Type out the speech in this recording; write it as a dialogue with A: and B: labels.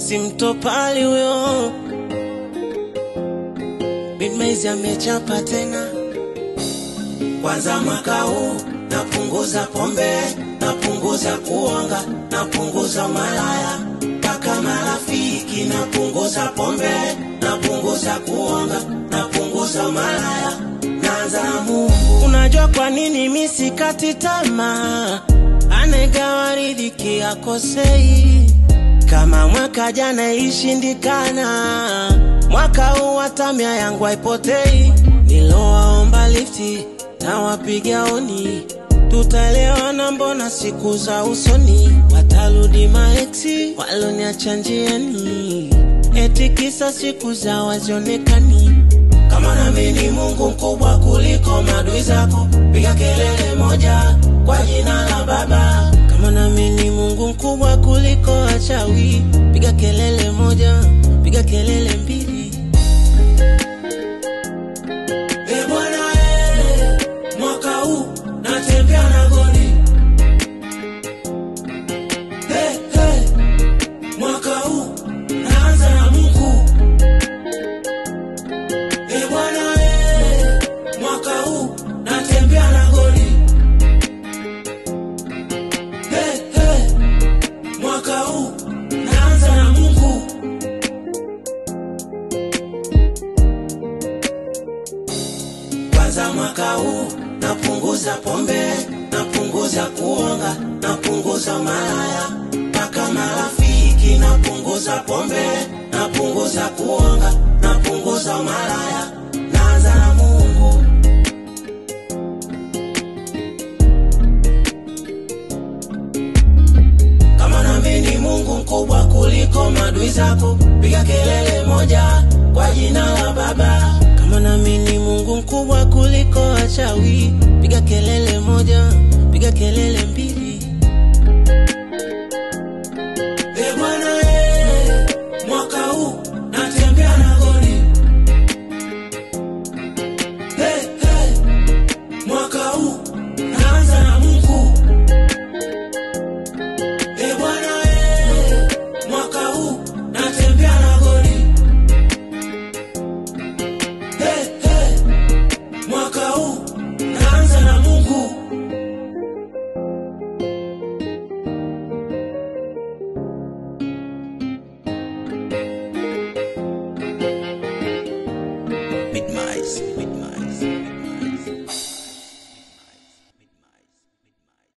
A: simtopali huyo. Bidmaizi amechapa tena, kwanza mwaka huu napunguza pombe, napunguza kuonga, napunguza malaya mpaka marafiki, napunguza pombe, napunguza kuonga, napunguza malaya, naanza na Mungu. Unajua kwa nini mi sikati tamaa? Anegawa riziki akosei, kama mwaka jana ishindikana, mwaka huu hata mia yangu haipotei. Nilowaomba lifti na wapiga oni, tutaelewana, mbona siku za usoni watarudi maeksi waloniacha njiani, eti kisa siku za wazionekani kama nami ni Mungu mkubwa kuliko madui zako, piga kelele moja kwa jina la Baba. Kama nami ni Mungu mkubwa kuliko wachawi, piga kelele moja, piga kelele mbili. E Bwana, eh, mwaka huu natembea na goli. Eh, eh, mwaka huu naanza na Mungu. E Bwana, eh, mwaka huu natembea na goli. Eh, eh, mwaka huu naanza na Mungu. Kwanza mwaka huu napunguza pombe, napunguza kuonga, napunguza malaya mpaka marafiki, napunguza pombe, napunguza kuonga, napunguza malaya, naanza na Mungu. Kama nami ni Mungu mkubwa kuliko madui zako, piga kelele moja kwa jina la Baba. Kama nami ni Mungu mkubwa kuliko wachawi, piga kelele moja,